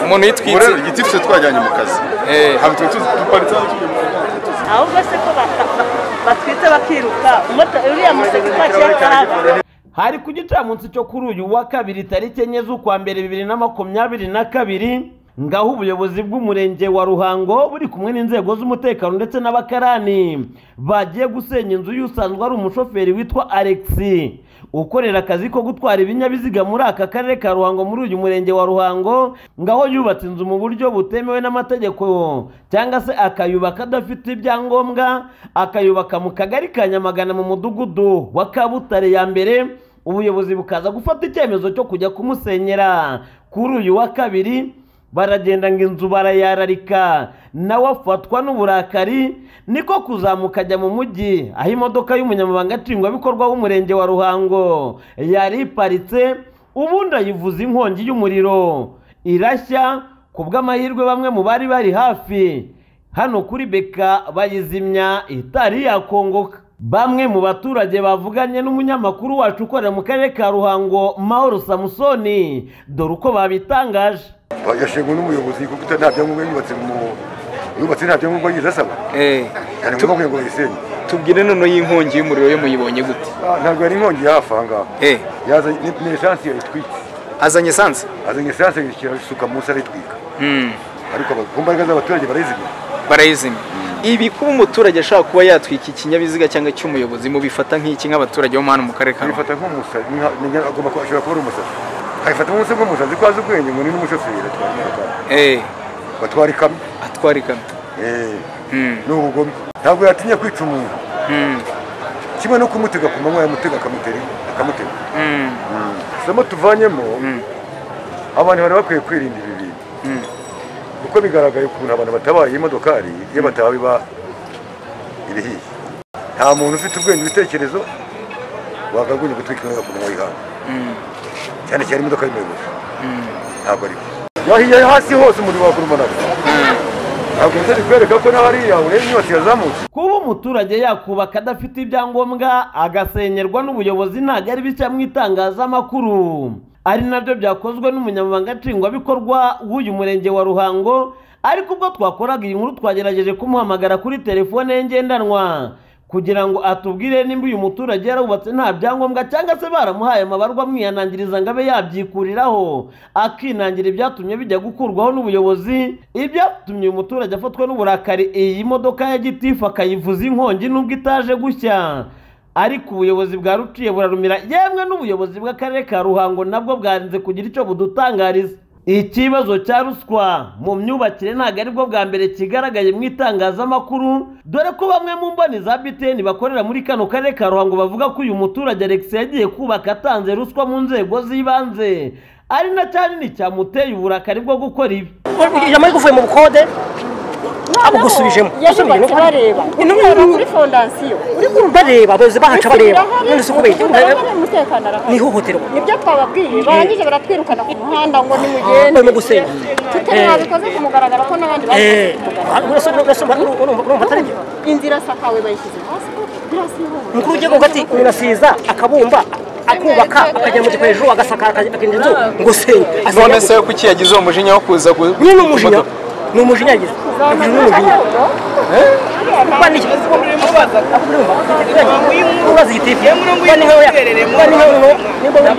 umuntu yitwitse rero igiti twe twajyanye mu kazi Eh. haba twe duparitse aho tugiye mu kazi ahubwo se ko bata- batwite bakiruka Umuto- uriya museke kwa kera karaba hari ku gicamunsi cyo kuri uyu wa kabiri tariki enye z'ukwa mbere bibiri na makumyabiri na kabiri ngaho ubuyobozi bw'umurenge wa ruhango buri kumwe n'inzego z'umutekano ndetse n'abakarani bagiye gusenya inzu y'usanzwe ari umushoferi witwa alexi ukorera akazi ko gutwara ibinyabiziga muri aka karere ka ruhango muri uyu murenge wa ruhango ngaho yubatse inzu mu buryo butemewe n'amategeko cyangwa se akayubaka adafite ibyangombwa akayubaka mu kagari ka nyamagana mu mudugudu wa kabutare ya mbere ubuyobozi bukaza gufata icyemezo cyo kujya kumusenyera kuri uyu wa kabiri baragenda ngo inzu barayararika nawe afatwa n'uburakari niko kuzamuka ajya mu mujyi aho imodoka y'umunyamabanga nshingwabikorwa w'umurenge wa ruhango yari iparitse ubundi ayivuza inkongi y'umuriro irashya ku bw'amahirwe bamwe mu bari bari hafi hano kuri beka bayizimya itari yakongoka bamwe mu baturage bavuganye n'umunyamakuru wacu ukorera mu karere ka ruhango mahoro samusoni dore uko babitangaje bagashengwa n'umuyobozi kuko uta- nta byangombwa yubatse mu yubatse nta byangombwa yize asaba Eh, cyane ngombwa kugira ngo bayisenye tubwire none y'inkongi y'umuriro yo muyibonye gute Ah, ntabwo yari inkongi yahafi aha ngaha Eh, yazanye ni- ni esansi yayitwitse azanye esanse azanye esansi ayishyira isuka munsi arayitwika Hmm, ariko aba- ku mbaraga z'abaturage barayizimya barayizimya ibi kuba umuturage ashobora kuba yatwika ikinyabiziga cyangwa icy'umuyobozi mubifata nk'iki nk'abaturage bo hano mu karere ka Ruhango? ayifata nk'umusazi ni nka- ni nka- agomba kuba ashobora kuba ari umusazi ayifata nk'umusazi nk'umusazi ko azi ubwenge ngo ni n'umushoferi atwara imodoka. Eh, batwara ikamyo atwara ikamyo Eh, Hmm, ni ubugome ntabwo yatinya kwica umuntu hmm, kimwe no kumutega ku manywa yamutega akamutera akamutega hmm, isomo tuvanyemo Mm. abantu bari bakwiye kwirinda ibi bintu hmm. kuko bigaragaye ukuntu abantu batabaye imodokari iyo bataba biba ibihiye nta muntu ufite ubwenge ibitekerezo wagagunya gutwika imodoka ku manywa y'ihangu cyane cyane imodoka y'umuyobozi ntabwo ari yahiye hasi hose umuriro wagurumanaga ntabwo nzari kwereka ko naho hariya ureba inyubako yazamutse kuba umuturage yakubaka adafite ibyangombwa agasenyerwa n'ubuyobozi ntabwo ari bishya mu itangazamakuru ari nabyo byakozwe n'umunyamabanga nshingwabikorwa w'uyu murenge wa ruhango ariko ubwo twakoraga iyi nkuru twagerageje kumuhamagara kuri telefone ye ngendanwa kugira ngo atubwire nimba uyu muturage yarawubatse nta byangombwa cyangwa se baramuhaye amabarwa amwihanangiriza ngo abe yabyikuriraho akinangira ibyatumye bijya gukurwaho n'ubuyobozi ibyatumye uyu muturage afatwa n'uburakari iyi modoka ya gitifu akayivuza inkongi nubwo itaje gushya ariko ubuyobozi bwa ruciye burarumira yemwe n'ubuyobozi bw'akarere ka ruhango nabwo bwarinze kugira icyo budutangariza ikibazo cya ruswa mu myubakire ntabwo ari bwo bwa mbere kigaragaye mu itangazamakuru dore ko bamwe mu mboni za biteni bakorera muri kano karere ka ruhango bavuga ko uyu muturage alex yagiye kubaka atanze ruswa mu nzego z'ibanze ari na kinini cyamuteye uburakari bwo gukora ibi yamaze kuvuye mu bukode abugusubijemo yahubatse bareba uherera kuri fondasiyo bareba abayobozi bahaca bareba none si kubera umutekano arahari ni ihohoterwa nibyo twababwiye barangije baratwirukana ku muhanda ngo nimugende Barimo gusenya. tutari Eh. babikoze ku mugaragaro ko n'abandi babikoze ku mugaragaro urumva atari byo inzira sakawe bayishyize hasi birasiyobora umukuru w'igihugu ati umuntu asiza akabumba akubaka akajya mu gikoresho agasakara akinda inzu ngo senye none se kuki yagize uwo mujinya wo kuza gu- nyine ni gutwika umujinya imodoka? ni umujinya yagize yagize ni umujinya kuba ni ubaza igitifu kuba ni nkaho kuba ni nkaho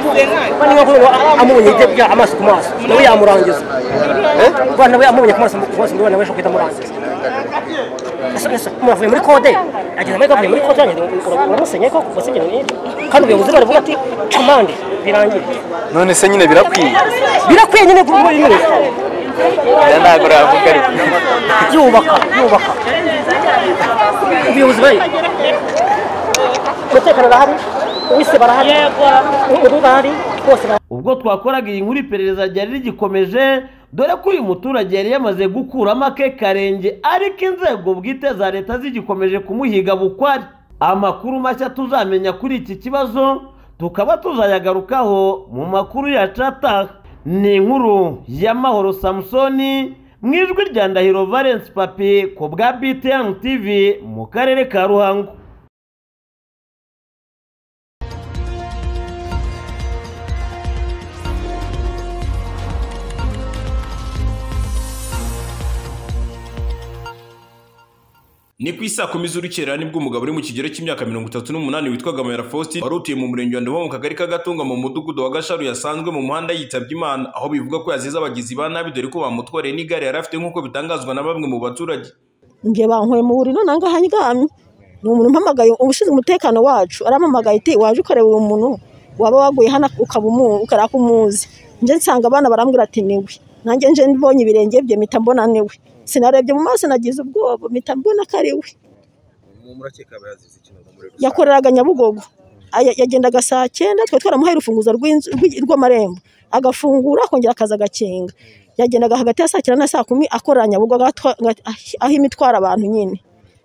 kuba ni nkaho amubonye ibyo amaso ku maso nawe yamurangiza kuba nawe amubonye ku maso ku maso nawe ashobora guhita amurangiza Ese- ese umuntu avuye muri kode ageze muri kode muri kode yanjye uramusenye koko ugasenyera n'ibyo kandi ubuyobozi baravuga ati camande birangiye none se nyine birakwiye birakwiye nyine kuri buri nyine Ya ntabwo uravuga ariko yubaka yubaka ubuyobozi bari umutekano barahari uwise barahari umudugudu barahari bose barahari ubwo twakoraga iyi nkuru iperereza ryari rigikomeje dore ko uyu muturage yari yamaze gukuramo ake karenge ariko inzego bwite za leta zigikomeje kumuhiga bukwari amakuru mashya tuzamenya kuri iki kibazo tukaba tuzayagarukaho mu makuru yacu ataha ni inkuru y'amahoro samusoni mu ijwi rya ndahiro valence papi ku bwa btn tv mu karere ka ruhango ni ku isaa kumi z'urukera nibwo umugabo uri mu kigero cy'imyaka mirongo itatu n'umunani witwaga mayara faustin wari utuye mu murenge wa ndobo mu kagari k'agatunga mu mudugudu wa gasharu yasanzwe mu muhanda yitabye imana aho bivuga ko yazize abagizi ba nabi dore ko bamutwareye n'igare yari afite nk'uko bitangazwa na bamwe mu baturage njye bankuye mu buriro nanga hanyigamye ni umuntu umpamagaye ubushinzwe umutekano wacu arampamagaye iti waje ukoreba uyu muntu waba waguye hano ukaba umu- ukaraka umuzi njye nsanga abana barambwira ati niwe nanjye nje mbonye ibirenge bye mpita mbona niwe sinarebye mu maso nagize ubwoba mpita mbona ko ari we yakoreraga nyabugogo Aya- yagendaga saa cyenda twari twaramuhaye urufunguzo rw'inzu- rw'i- rw'amarembo agafungura akongera akaza agakinga yagendaga hagati ya saa cyenda na saa kumi akorera nyabugogo agatwa- aga- aho imitwaro abantu nyine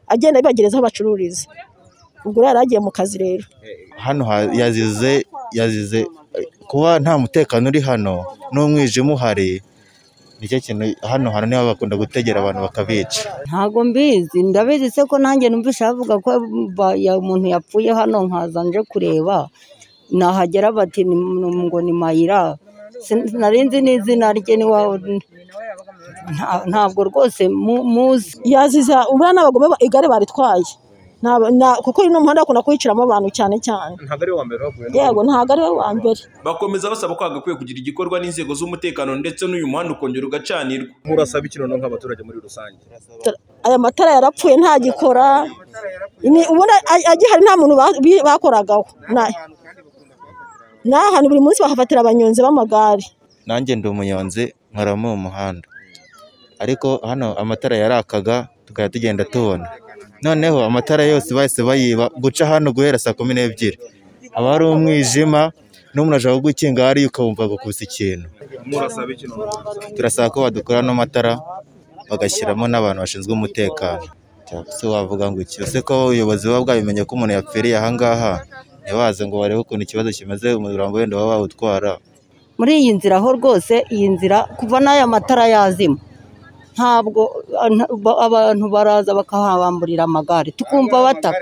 agenda abibagereza aho bacururiza ubwo rero yari agiye mu kazi rero hano ha- yazize yazize kuba nta mutekano uri hano n'umwijima uhari nicyo kintu hano hantu niho bakunda gutegera abantu bakabica ntabwo mbizi ndabizi se ko nanjye numvise bavuga ko ba- ya- umuntu yapfuye hano nkaza nje kureba nahagera bati ni- ni- ngo ni mayira Sin- nari nzi n'izina rye ni wa- nta- ntabwo rwose mu- muzi yaziza ubura n'abagome ba- igare baritwaye Naba- na- kuko uyu ni umuhanda bakunda kuwiciramo abantu cyane cyane ntabwo ari wa mbere baguye yego ntabwo ari we wa mbere bakomeza basaba ko hagakwiye kugira igikorwa n'inzego z'umutekano ndetse n'uyu muhanda ukongera ugacanirwa murasaba ikinono nk'abaturage muri rusange amatara. aya matara yarapfuye ntagikora Ni- ubundi a- agihari nta muntu ba- bi- bakoragaho Na- n'aha hantu buri munsi bahafatira abanyonzi b'amagare nanjye ndi umunyonzi nkora muri uwo muhanda ariko hano amatara yarakaga tukajya tugenda tubona noneho amatara yose bahise bayiba guca hano guhera saa kumi n'ebyiri haba hari umwijima n'umuntu ashaka kugukinga hariya ukabumva gukusa ikintu murasaba ikinono turasaba ko badukora n'amatara bagashyiramo n'abantu bashinzwe umutekano Cyangwa se wavuga ngo iki ese ko ubuyobozi buba bwabimenye ko umuntu yapfiriye aha ngaha ntibaze ngo barebe ukuntu ikibazo kimeze umurambo wenda baba bawutwara muri iyi nzira ho rwose iyi nzira kuva n'aya matara yazima ntabwo ah, nta- ba- abantu baraza bakahabamburira amagare tukumva bataka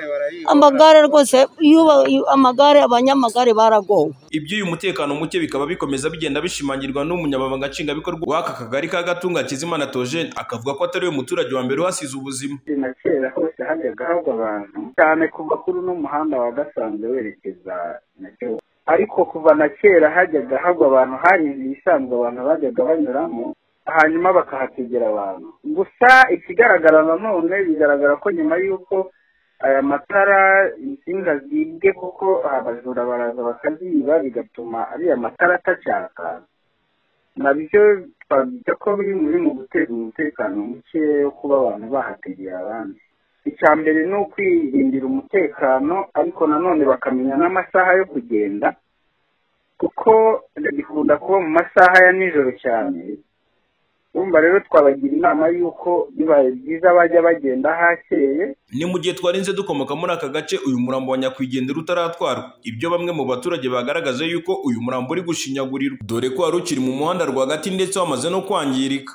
amagare rwose iyo ba- iyo- amagare abanyamagare baragowe iby'uyu mutekano muke bikaba bikomeza bigenda bishimangirwa n'umunyamabanga nshingwabikorwa w'aka kagari ka gatunga kizimana tojeni akavuga ko atari we muturage wa mbere uhasize ubuzima na kera hose hajyaga hagwa abantu cyane kuva kuri uno muhanda wa gasanze werekeza Nyacyonga ariko kuva na kera hajyaga hagwa abantu hanyuma ibisanzwe abantu bajyaga banyuramo hanyuma bakahategera abantu gusa ikigaragara nanone bigaragara ko nyuma y'uko aya matara insinga zibwe kuko abajura baraza bakaziba bigatuma ariya matara atacaka nabyo twavuga ko biri muri mu guteza umutekano muke wo kuba abantu bahategeye abandi icya mbere ni ukwirindira umutekano ariko nanone bakamenya n'amasaha yo kugenda kuko bikunda kuba mu masaha ya nijoro cyane urumva rero twabagira inama y'uko bibaye byiza bajya bagenda hakeye ni mu gihe twarinze dukomoka muri aka gace uyu murambo wa nyakwigendera utaratwarwa ibyo bamwe mu baturage bagaragaje yuko uyu murambo uri gushinyagurirwa dore ko wari ukiri mu muhanda rwagati ndetse wamaze no kwangirika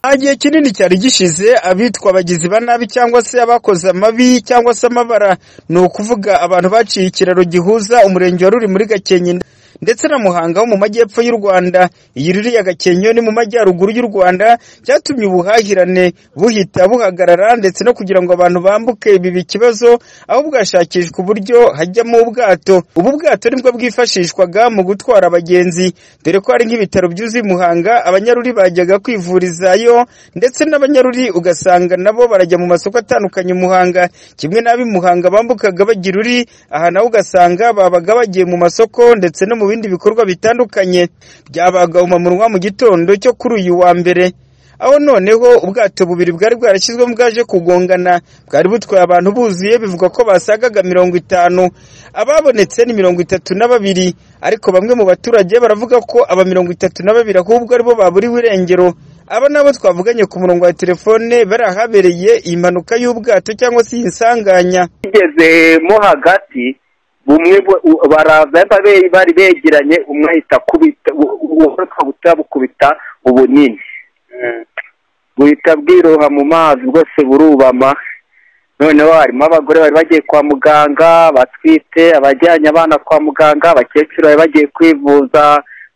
nta gihe kinini cyari gishize abitwa abagizi ba nabi cyangwa se abakoze amabi cyangwa se amabara ni ukuvuga abantu baciye ikiraro gihuza umurenge wa ruri muri gakenke ndetse na muhanga wo mu majyepfo y'u rwanda iyi ruriya gakenke yo ni mu majyaruguru y'u rwanda byatumye ubuhahirane buhita buhagarara ndetse no kugira ngo abantu bambuke ibi ikibazo aho bwashakishwa uburyo hajyamo ubwato ubu bwato nibwo bwifashishwaga mu gutwara abagenzi dore ko hari nk'ibitaro byuzuye i muhanga abanyaruri bajyaga kwivurizayo ndetse n'abanyaruri ugasanga nabo barajya mu masoko atandukanye i muhanga kimwe n'ab'i muhanga bambukaga bajya iruri aha naho ugasanga babaga bagiye mu masoko ndetse no mu bindi bikorwa bitandukanye byabaga umamunwa mu gitondo cyo kuri uyu wa mbere aho noneho ubwato bubiri bwari bwarashyizwemo bwaje kugongana bwari butwaye abantu buzuye bivugwa ko basagaga mirongo itanu ababonetse ni mirongo itatu na babiri ariko bamwe mu baturage baravuga ko aba mirongo itatu na babiri ahubwo aribo baburiwe irengero aba nabo twavuganye ku murongo wa telefone bari ahabereye iyi mpanuka y'ubwato cyangwa se iyi nsanganya bigeze mo hagati bumwe bu- u- baraza be- bari begeranye umwe ahita akubita u- u- uwo kabuta bukubita ubunini buhita bwiroha mu mazi bwose burubama noneho harimo abagore bari bagiye kwa muganga batwite abajyanye abana kwa muganga abakecuru bari bagiye kwivuza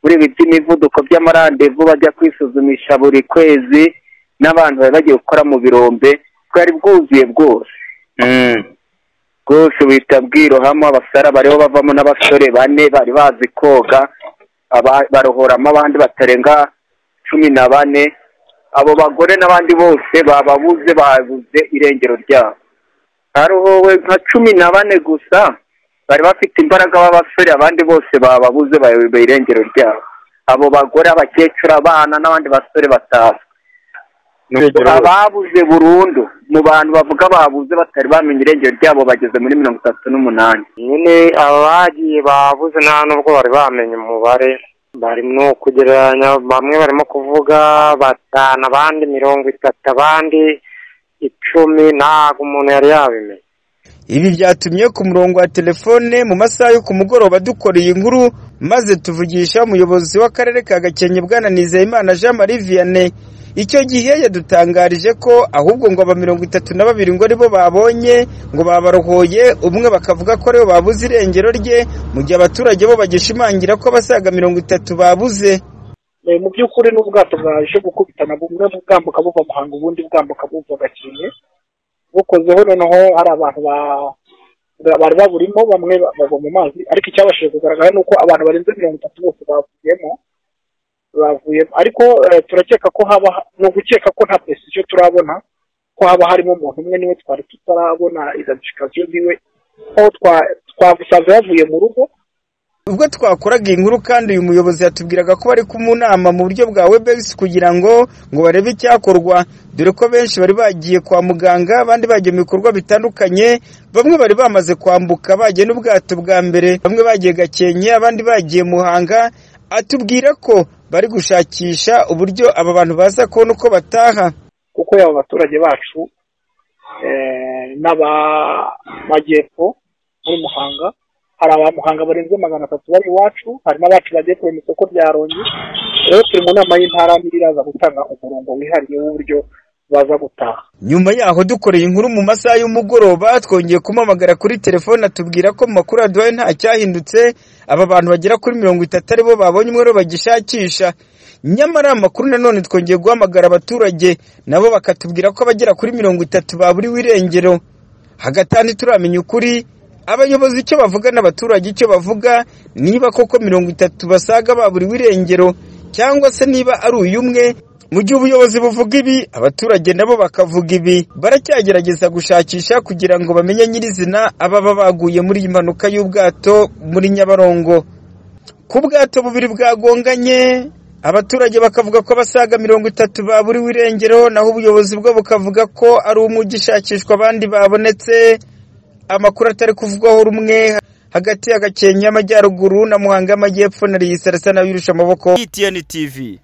muri ibi by'imivuduko by'amarandevu bajya kwisuzumisha buri kwezi n'abantu bari bagiye gukora mu birombe bwari bwuzuye bwose bwose uhita bwirohamo abasara bariho bavamo n'abasore bane bari bazi koga aba- barohoramo abandi batarenga cumi na bane abo bagore n'abandi bose bababuze babuze irengero ryabo harohowe nka cumi na bane gusa bari bafite imbaraga b'abasore abandi bose bababuze bayobe irengero ryabo abo bagore abakecuru abana n'abandi basore batazwi ababuze burundu mu bantu bavuga babuze batari bamenya irengero ryabo bageze muri mirongo itatu n'umunani nyine abagiye babuze nta nubwo bari bamenya umubare barimo kugereranya bamwe barimo kuvuga batanu abandi mirongo itatu abandi icumi ntabwo umuntu yari yabimenya Ibi byatumye ku murongo wa telefone mu masaha yo ku mugoroba dukoreye inkuru maze tuvugisha umuyobozi w'akarere ka Gakenke Bwana Nizeyimana Jean Marie Vianney icyo gihe yadutangarije ko ahubwo ngo aba mirongo itatu na babiri ngo aribo babonye ngo babarohoye umwe bakavuga ko aribo babuze irengero rye mu gihe abaturage bo bagishimangira ko abasaga mirongo itatu babuze Eh, mu by'ukuri ni ubwato bwaje gukubitana bumwe bwambuka buva muhanga ubundi bwambuka buva gakenke bukozeho noneho hari abantu ba- ba- bari baburimo bamwe ba- bagwa mu mazi ariko icyabashije kugaragara ni uko abantu barenze mirongo itatu bose bavuyemo bavuyemo ariko eh, turakeka ko haba ni ugukeka ko nta precision turabona ko haba harimo umuntu umwe niwe twari tutarabona identification ziwe aho twa- twamusanze yavuye mu rugo ubwo twakoraga iyi nkuru kandi uyu muyobozi yatubwiraga ko bari mu nama mu buryo bwa webex kugira ngo ngo barebe icyakorwa dore ko benshi bari bagiye kwa muganga abandi bagiye mu bikorwa bitandukanye bamwe bari bamaze kwambuka bagiye n'ubwato bwa mbere bamwe bagiye gakenke abandi bagiye muhanga atubwira ko bari gushakisha uburyo aba bantu baza kubona uko bataha kuko yaba abaturage bacu eh, n'abamajyepfo muri muhanga hari abamuhanga barenze magana atatu bari iwacu hari n'abacu bagiye kurema isoko rya rongi rero turi mu nama y'intara n'iraza gutanga umurongo wihariye w'uburyo baza gutaha nyuma yaho dukoreye inkuru mu masaha y'umugoroba twongeye kumamagara kuri telefone atubwira ko mu makuru yaduhaye nta cyahindutse aba bantu bagera kuri mirongo itatu aribo babonye umwe bagishakisha nyamara amakuru nanone twongeye guhamagara abaturage nabo bakatubwira ko abagera kuri mirongo itatu baburiwe irengero hagatandi turamenya ukuri abayobozi icyo bavuga n'abaturage icyo bavuga niba koko mirongo itatu basaga baburiwe irengero cyangwa se niba ari uyu umwe mu gihe ubuyobozi buvuga ibi abaturage nabo bakavuga ibi baracyagerageza gushakisha kugira ngo bamenye nyirizina ababa baguye muri iyi mpanuka y'ubwato muri nyabarongo ku bwato bubiri bwagonganye abaturage bakavuga ko abasaga mirongo itatu baburiwe irengero naho ubuyobozi bwo bukavuga ko ari umwe ugishakishwa abandi babonetse amakuru atari kuvugwaho rumwe hagati ya gakenke y'amajyaruguru na muhanga y'amajyepfo na riyisarasa nawe yirusha amaboko ETN TV